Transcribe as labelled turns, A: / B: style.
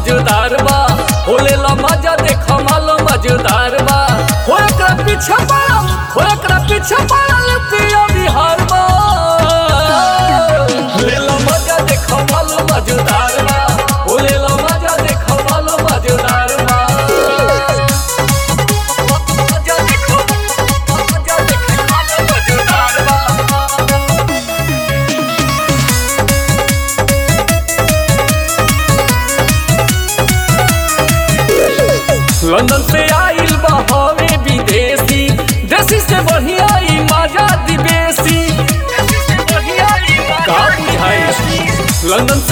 A: मजेदार बा होले ला मजा देख माल मजेदार बा हो एकरा पीछे पड़ल हो एकरा पीछे पड़ल पिया बिहार बा ले ला मजा देख माल मजेदार बा होले ला मजा देख माल मजेदार बा मजा देख मजा देख माल मजेदार बा लंदन से आइल बा हवे विदेशी देसी से बढ़िया ई मजा दिवेसी का बुझाई लंदन